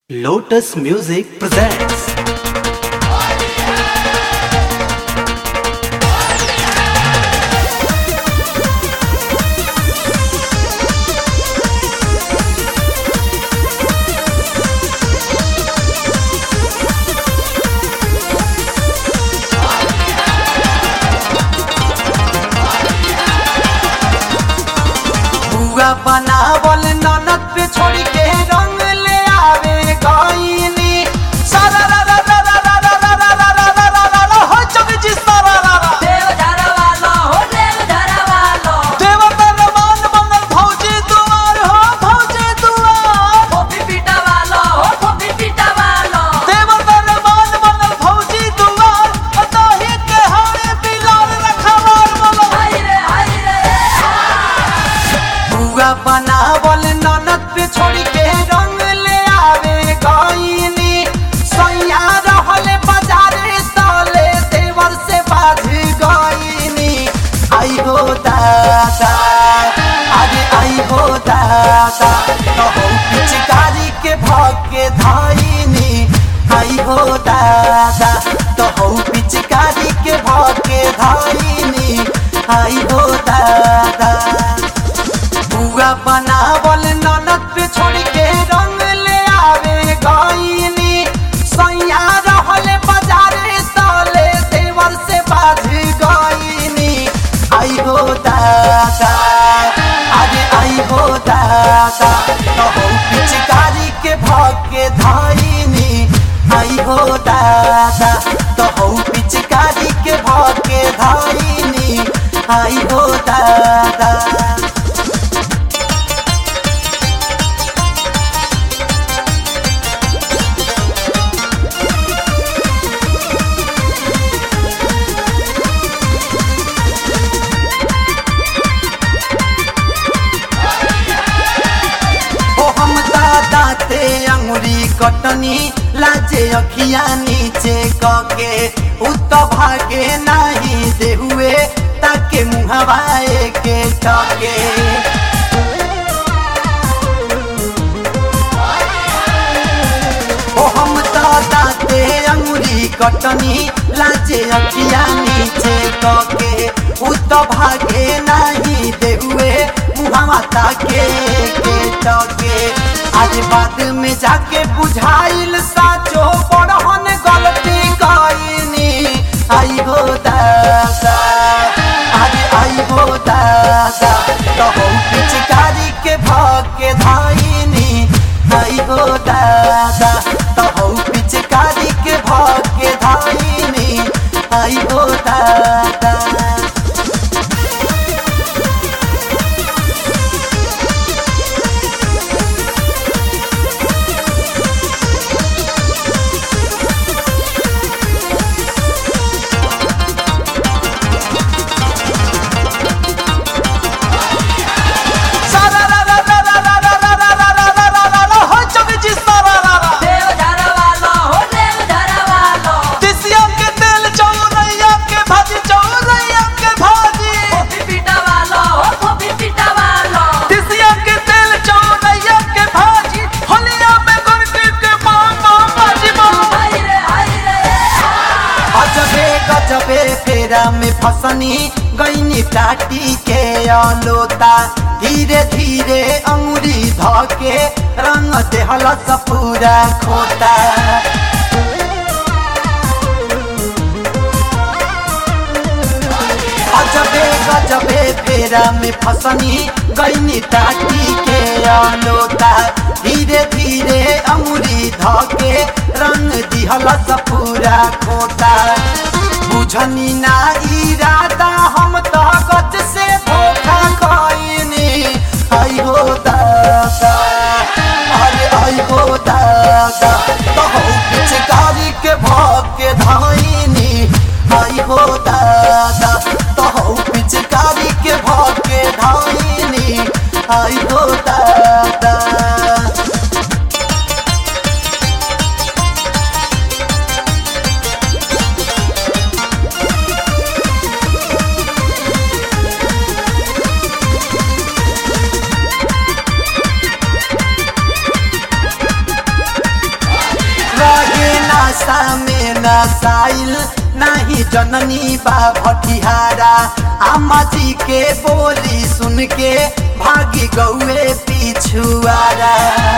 Lotus Music presents बुआ बनावल ननद पे छोड़ के रंग ले आवे गईनी सारा रा रा रा रा रा रा रा रा रा रा रा रा रा हो चुक जी सारा रा रा देव धरवालो हो देव धरवालो देवता रमान बनल भौजी दुआर हो भौजी दुआर फोफी पीटावालो हो फोफी पीटावालो देवता रमान बनल भौजी दुआर अताही के हारे बिलाल रखवार बोलो हाय रे हाय रे बुआ बनावल ननद पे छोड़ के रंग ले आवे गईनी सैया रहल बाजारे तले देवर से बाज गईनी आई हो दादा अरे आई हो दादा कहो पिचकारी के भग के धाईनी आई हो दादा कहो पिचकारी के भग के धाईनी आई हो दादा बुआ बनावल ननद पे छोड़ के रंग ले आवे गईनी सैया रहल बाजारे तले देवर से बाज गईनी आई हो दादा अरे आई हो दादा कहो पिचकारी के भग के धाईनी आई हो दादा कहो पिचकारी के भग के धाईनी आई हो दादा ओ हम दाते अंगुरी कटनी लाजे अखिया नीचे कके उत भागे नाही देहुए ताके मुहवाए के टके ओ हम दाते अंगुरी कटनी लाजे अखिया नीचे कके उत भागे नाही देहुए मुहवा ताके के टके आज बाद में जाके बुझाइल साचो बड़हन गलती कईनी आई हो दादा अरे आई हो दादा कहो पिचकारी के भग के धाईनी आई हो दादा कहो पिचकारी के भग के धाईनी आई हो दादा सारा रा रा रा रा रा रा रा रा रा रा रा रा रा हो चुक जी सारा रा रा देव धरवालो हो देव धरवालो तिसिया के तेल चौरैया के भाजी चौरैया के भाजी फोफी पीटावालो हो फोफी पीटावालो तिसिया के तेल चौरैया के भाजी होलिया में गुरकी के माम माम भाजी माम हाय रे हाय रे अजबे गजबे फेरा में फसनी गईनी टाटी के अलोता धीरे धीरे अंगुरी धके रंग देहल पूरा खोता अजबे गजबे फेरा में फसनी गईनी टाटी के अलोता धीरे धीरे अंगुरी धके रंग दिहल पूरा खोता बुझनी ना इरादा हम तो गज से धोखा कईनी आई हो दादा अरे आई हो दादा कहो पिचकारी के भग के धाईनी आई हो दादा कहो पिचकारी के भग के धाईनी आई हो दादा नशा में नसाइल नहीं जननी बा भटिहारा अम्मा जी के बोली सुन के भागी गौए पिछुआरा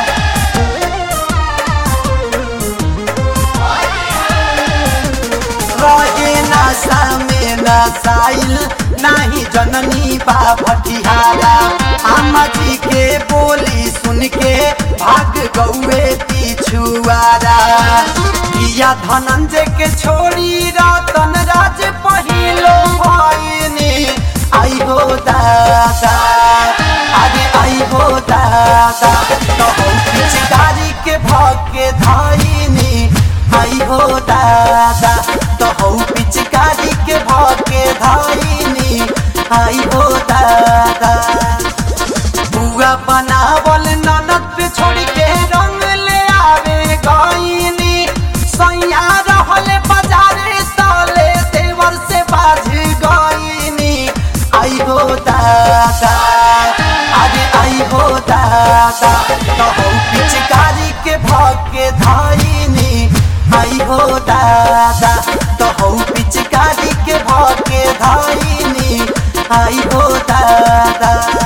रहे नशा में नसाइल नहीं जननी बा भटिहारा अम्मा जी के बोली सुन के भाग गौए पिछुआरा किया धनंजय के छोड़ी रतन राज पहिलो भइनी आई हो दादा अरे आई हो दादा तो पिचकारी के भके धाइनी आई हो दादा तो हौ पिचकारी के भके धाइनी आई हो दादा बुआ बनावल ननद पे छोड़ के रंग ले आवे गईनी सैया रहले बाजारे साले देवर से बाज गईनी आई हो दादा अरे आई हो दादा तो हौ पिचकारी के भके धाइनी आई हो दादा तो हौ पिचकारी के भके धाइनी आई हो दादा